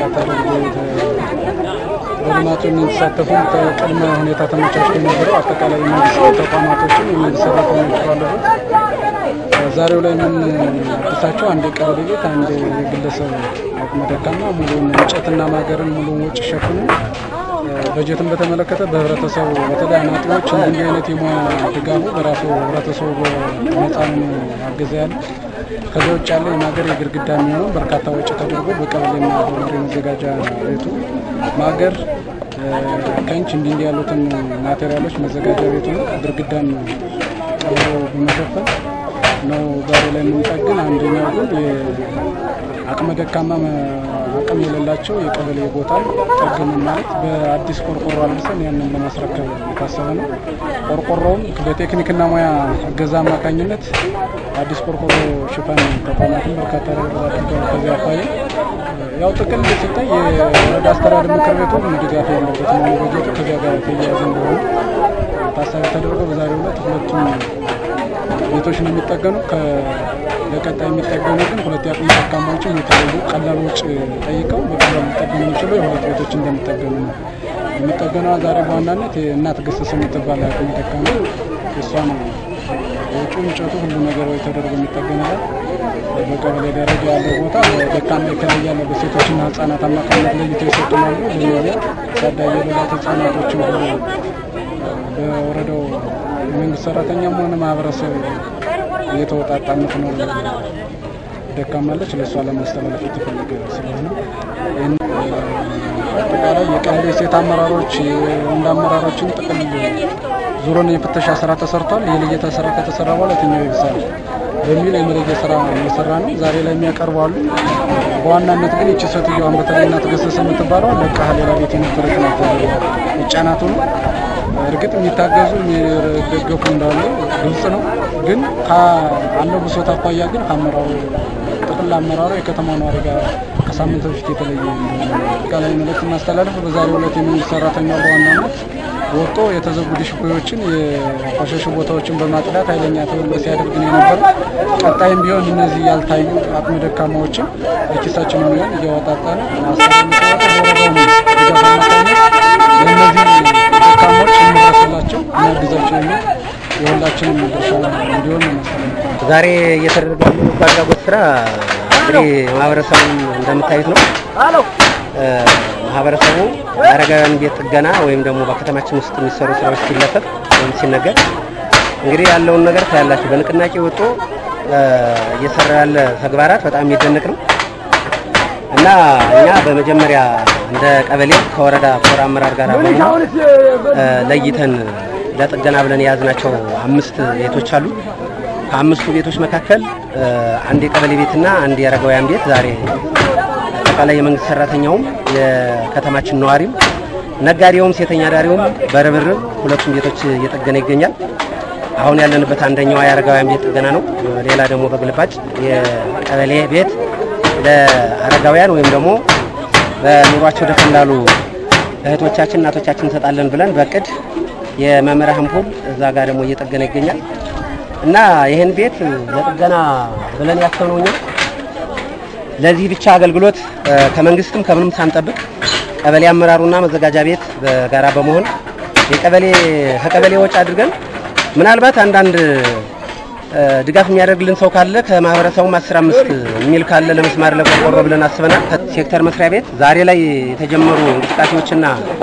ተደርጎ በልማቱ እንዲሳተፉ ቅድመ ሁኔታ ተመቻችቶ የነበረው አጠቃላይ መንግስት ተቋማቶችን የመንግስት ሰራተኞች ባለበት ዛሬው ላይ የምንደሳቸው አንድ የቀበሌ ቤት፣ አንድ የግለሰብ አቅመ ደካማ ሙሉውን እንጨትና ማገርን ሙሉውን ወጪ ሸፍኑ በጀትን በተመለከተ በህብረተሰቡ በተለይ አናጢዎች እንዲህ አይነት የሙያ ድጋፉ በራሱ ህብረተሰቡ በነፃ ነው ያገዘ ያለ። ከዚያ ውጭ ያለ የማገር የግድግዳ የሚሆነው በርካታ ወጪ ተደርጎ በቀበሌና በመሪ መዘጋጃ ቤቱ ማገር፣ ከንች እንዲህ እንዲህ ያሉትን ማቴሪያሎች መዘጋጃ ቤቱ ግድግዳን ጨምሮ በመሸፈን ነው ዛሬ ላይ የምንጠግን። አንደኛው ግን የአቅመ ደካማ አቅም የሌላቸው የቀበሌ ቦታ ጠግን ማለት በአዲስ ቆርቆሮ አልብሰን ያንን ለማስረከብ የታሰበ ነው። ቆርቆሮውም በቴክኒክና ሙያ እገዛ አማካኝነት አዲስ ቆርቆሮ ሽፋን ተቋማትን በርካታ አድርገዋል። ከዚያ አኳያ ያው ጥቅል ሲታይ የወረዳ አስተዳደር ምክር ቤቱ ድጋፍ ያለበት ነው። በጀቱ ከዚያ ጋር የተያያዘ እንደሆነ ታሳቢ ተደርጎ በዛሬው ዕለት ሁለቱም ቤቶች ነው የሚጠገኑ። ለቀጣይ የሚጠገኑ ግን ሁለት የአቅመ ደካማዎችን የተለዩ ቀላል ወጪ ጠይቀው በቀላል ሊጠገኑ የሚችሉ የሁለት ቤቶች እንደሚጠገኑ ነው የሚጠገነዋ። ዛሬ በዋናነት እናት ገሰሰ የምትባል የአቅመ ደካማ እሷ ነው ወጪ እንጨቱ ሁሉ ነገር ወይ ተደርጎ የሚጠገንላት። በቀበሌ ደረጃ ያለው ቦታ በደካማ የተለየ ያለ በሴቶችና ህጻናት አማካኝነት ለይቶ ይሰጡናሉ። ለነዚያ ታዳጊ የሌላት ህጻናቶችን ሁሉ በወረዳው የመንግስት ሰራተኛም ሆነ ማህበረሰብ የተወጣጣ የምትኖር ደካማለች ለእሷ ለማስተላለፍ የተፈለገ ስለሆነ አጠቃላይ የቀበሌ ሴት አመራሮች የወንድ አመራሮችን ጥቅል ዙሮን የፍተሻ ስራ ተሰርቷል። የልየታ ስራ ከተሰራ በኋላ የትኛው ይብሳል በሚል የመለየ ስራ እየሰራ ነው። ዛሬ ላይ የሚያቀርቡ አሉ። በዋናነት ግን ይቺ ሴትዮዋን በተለይ እናት ገሰሰ የምትባለው ለቃ ሌላ ቤት የነበረች ናት። ህጻናቱ ነው እርግጥ የሚታገዙ የሚደገፉ እንዳሉ ግልጽ ነው። ግን ካለው ብሶት አኳያ ግን ከአመራሩ ጥቅል አመራሩ የከተማ ነዋሪ ጋር ከሳምንት በፊት የተለየ ቃላዊ መልእክት ማስተላለፍ በዛሬው ዕለት የመንግስት ሰራተኛ በዋናነት ወጦ የተዘጉ ዲሽቦዮችን የቆሸሹ ቦታዎችን በማጽዳት ኃይለኛ ትብብር ሲያደርግ ነው የነበረው። ቀጣይም ቢሆን እነዚህ ያልታዩ አቅመ ደካማዎችን በኪሳችን የሚሆን እያወጣጣ ነው ለእነዚህ ደካሞች እንድረስላቸው እናግዛቸው የሚል የሁላችንም ድርሻ እንዲሆን ነው። ዛሬ እየተደረገ ያለው በጎ አድራጎት ስራ እንግዲህ ማህበረሰቡን እንደምታዩት ነው። ማህበረሰቡ የአረጋውያን ቤት ጥገና ወይም ደግሞ በከተማችን ውስጥ የሚሰሩ ስራዎች ሲለፈፍ ወይም ሲነገር እንግዲህ ያለውን ነገር ታያላችሁ። በንቅናቄ ወጦ እየሰራ ያለ ተግባራት በጣም የሚደነቅ ነው እና እኛ በመጀመሪያ እንደ ቀበሌ ከወረዳ ኮር አመራር ጋር በመሆን ለይተን ለጥገና ብለን የያዝናቸው አምስት ቤቶች አሉ። ከአምስቱ ቤቶች መካከል አንድ የቀበሌ ቤትና አንድ የአረጋውያን ቤት ዛሬ አጠቃላይ የመንግስት ሰራተኛውም የከተማችን ነዋሪም ነጋዴውም ሴተኛ ዳሪውም በርብርብ ሁለቱም ቤቶች እየጠገነ ይገኛል። አሁን ያለንበት አንደኛዋ የአረጋውያን ቤት ጥገና ነው። ሌላ ደግሞ በግልባጭ የቀበሌ ቤት ለአረጋውያን ወይም ደግሞ በኑሯቸው ደከም ላሉ እህቶቻችን እናቶቻችን እንሰጣለን ብለን በቅድ የመምህራን ፑል እዛ ጋር ደግሞ እየጠገነ ይገኛል እና ይህን ቤት ለጥገና ብለን ያሰብነው እኛ ለዚህ ብቻ አገልግሎት ከመንግስትም ከምንም ሳንጠብቅ ቀበሌ አመራሩና መዘጋጃ ቤት በጋራ በመሆን የቀበሌ ከቀበሌ ወጪ አድርገን ምናልባት አንዳንድ ድጋፍ የሚያደርግልን ሰው ካለ ከማህበረሰቡም አስር አምስት የሚል ካለ ለመስማር ለቆርቆሮ ብለን አስበናል። ሴክተር መስሪያ ቤት ዛሬ ላይ የተጀመሩ እንቅስቃሴዎችና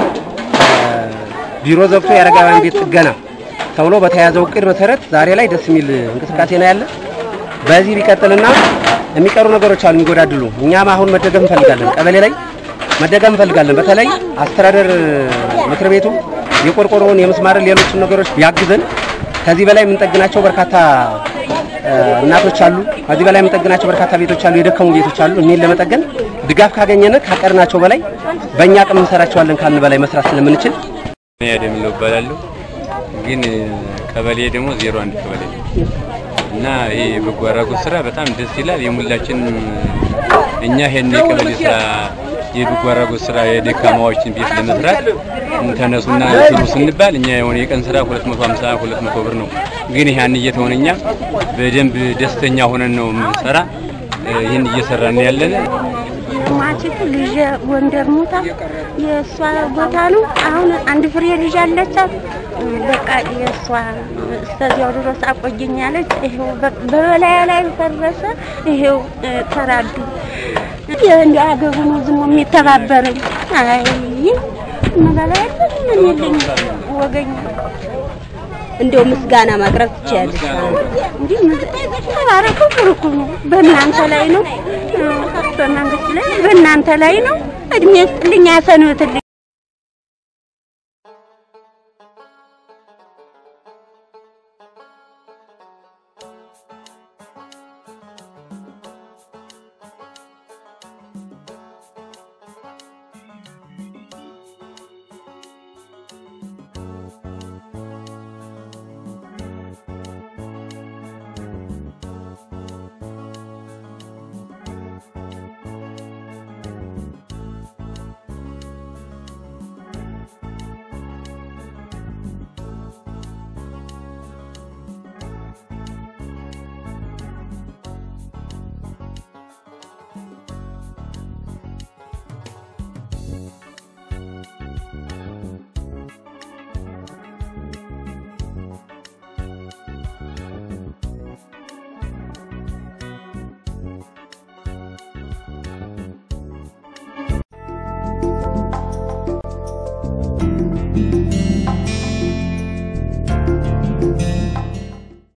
ቢሮ ዘግቶ የአረጋውያን ቤት ጥገና ተብሎ በተያዘው እቅድ መሰረት ዛሬ ላይ ደስ የሚል እንቅስቃሴ ነው ያለ። በዚህ ቢቀጥልና የሚቀሩ ነገሮች አሉ የሚጎዳድሉ። እኛም አሁን መደገፍ እንፈልጋለን፣ ቀበሌ ላይ መደገፍ እንፈልጋለን። በተለይ አስተዳደር ምክር ቤቱ የቆርቆሮውን የመስማርን ሌሎችን ነገሮች ቢያግዘን ከዚህ በላይ የምንጠግናቸው በርካታ እናቶች አሉ። ከዚህ በላይ የምንጠግናቸው በርካታ ቤቶች አሉ፣ የደከሙ ቤቶች አሉ። እኒህን ለመጠገን ድጋፍ ካገኘን ካቀድናቸው በላይ በእኛ አቅም እንሰራቸዋለን ካልን በላይ መስራት ስለምንችል ያደምለው እባላለሁ። ግን ቀበሌ ደግሞ ዜሮ አንድ ቀበሌ ነው እና ይህ የበጎ አድራጎት ስራ በጣም ደስ ይላል። የሙላችን እኛ ይሄን የቀበሌ ስራ የበጎ አድራጎት ስራ የደካማዎችን ቤት ለመስራት ተነሱና ስሩ ስንባል እኛ የሆነ የቀን ስራ 250 200 ብር ነው። ግን ያን እየተሆነ እኛ በደንብ ደስተኛ ሆነን ነው የምንሰራ። ይህን እየሰራን ያለን የማችቱ ልጅ ጎንደር ሞታ የእሷ ቦታ ነው። አሁን አንድ ፍሬ ልጅ አለቻት። በቃ የእሷ እስከዚያው ድረስ አቆየኛለች። ይሄው በበላያ ላይ ፈረሰ። ይሄው ተራዱ። እንዲ አገሩ ነው ዝሞ የሚተባበረኝ። አይ መበላያ ምን የለኝ ወገኝ እንደው ምስጋና ማቅረብ ትችያለሽ። እንዲህ ተባረኩ፣ ብርኩ ነው። በእናንተ ላይ ነው፣ በመንግስት ላይ በእናንተ ላይ ነው። እድሜ ስጥልኝ፣ ያሰንብትልኝ።